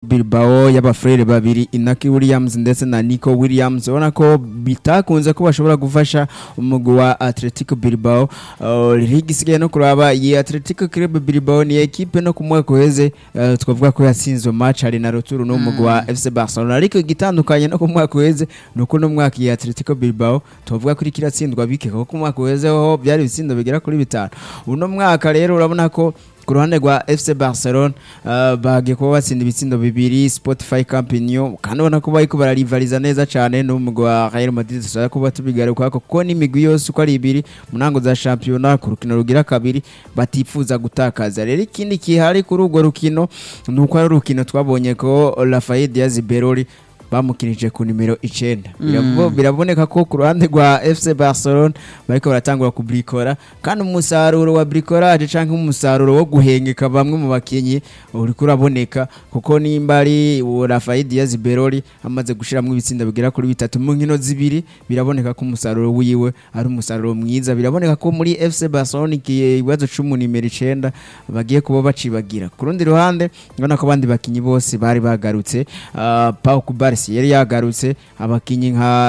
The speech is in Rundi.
Bilbao y'abafrere babiri Inaki Williams ndetse na Nico Williams ubona ko bitakunze ko bashobora gufasha umugwi wa Atletico Bilbao uh, ligi isigaye no kuraba iyi Atletico Club Bilbao ni ekipe no ku mwaka uheze uh, twavuga ko yatsinzwe match hari na retour n'umugwi wa FC Barcelona ariko igitandukanye no ku mwaka uheze nuko no mwaka iyi Atletico Bilbao tuvuga ko iriko iratsindwa bike kuko ku mwaka uheze ho byari ibitsindo bigera kuri bitanu uno mwaka rero urabona ko ku ruhande rwa FC Barcelona uh, bagiye kuba batsinda ibitsindo bibiri Spotify Camp Nou kandi ubona ko bariko bararivaliza neza cyane n'umugwi wa Real Madrid tushaka kuba tubigaruka kuko n'imigwi yose uko ari ibiri mu ntango za shampiyona ku rukino rugira kabiri batifuza gutakaza rero ikindi kihari kuri urwo rukino ni uko ari urukino twabonye ko Rafael Diaz Beroli bamukinije ku nimero icenda Birabo- biraboneka ko ku ruhande rwa FC Barcelona bariko baratangura kubrikora kandi umusaruro wa bricolage canke umusaruro wo guhengeka bamwe mu bakinyi uriko uraboneka kuko nimba ari uwo Rafael Diaz Beroli amaze gushiramwo ibitsinda bigera kuri bitatu mu nkino zibiri biraboneka ko umusaruro wiwe ari umusaruro mwiza biraboneka ko muri FC Barcelona ikibazo c'umu nimero icenda bagiye kuba bacibagira ku rundi ruhande ubona ko abandi bakinyi bose bari bagarutse uh, Pau Kubarsi yari yagarutse abakinyi nka